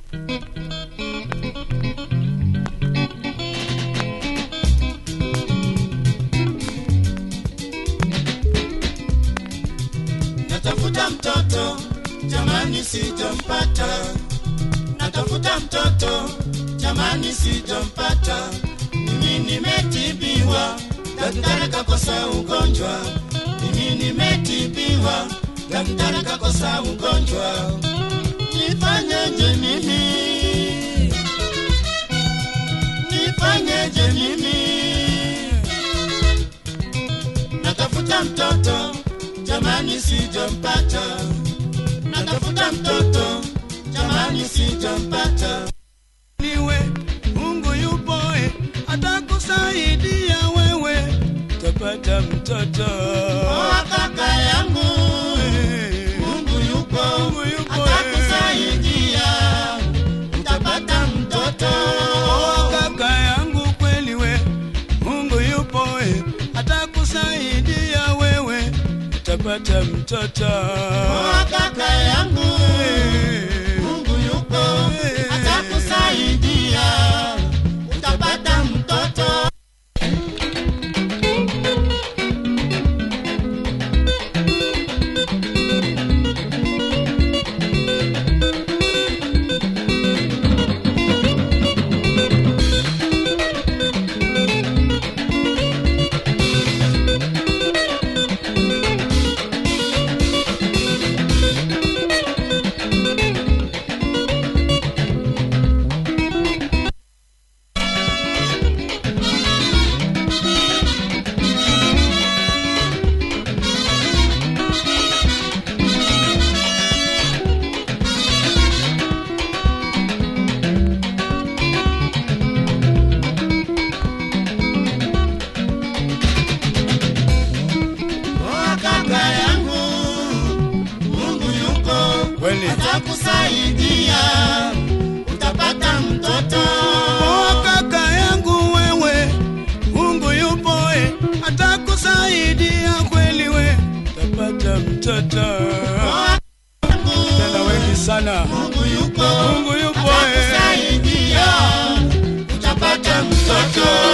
Natafuta mtoto jamani, sijampata. Natafuta mtoto jamani, sijampata. Mimi nimetibiwa, daktari kakosa ugonjwa. Mimi nimetibiwa, daktari kakosa ugonjwa. Nifanyeje mimi? Nifanyeje mimi? Natafuta mtoto jamani, sijampata. Natafuta mtoto jamani, sijampata. niwe Mungu yupo eh, atakusaidia wewe utapata mtoto Oa kaka yangu, Eh, Mungu yupo, Mungu yupo, atakusaidia, utapata mtoto. oa kaka yangu kweli we Mungu yupo eh, atakusaidia wewe utapata mtoto Oa kaka yangu, Eh, Mungu yupo, atakusaidia, utapata mtoto. Oa kaka yangu, Mungu yupo, Kweli. atakusaidia, utapata mtoto. Oa kaka yangu wewe, Mungu yupo eh, atakusaidia kweli we, utapata mtoto. Oa yangu, Tena wengi sana, Mungu yupo, Mungu yupo eh, atakusaidia, utapata mtoto.